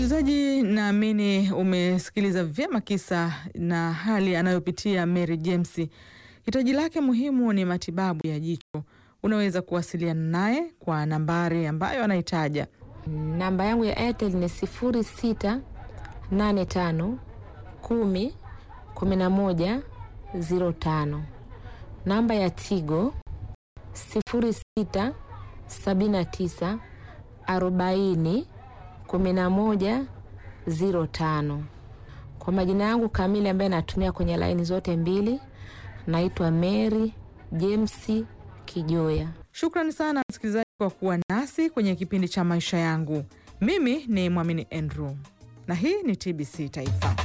Msikilizaji, naamini umesikiliza vyema kisa na hali anayopitia Mary James. Hitaji lake muhimu ni matibabu ya jicho. Unaweza kuwasiliana naye kwa nambari ambayo anaitaja. Namba yangu ya Airtel ni sifuri sita nane tano kumi kumi na moja ziro tano. Namba ya Tigo sifuri sita sabini na tisa arobaini kumi na moja ziro tano. Kwa majina yangu kamili ambaye natumia kwenye laini zote mbili, naitwa Mary James Kijoya. Shukrani sana msikilizaji kwa kuwa nasi kwenye kipindi cha maisha yangu. Mimi ni Mwamini Andrew na hii ni TBC Taifa.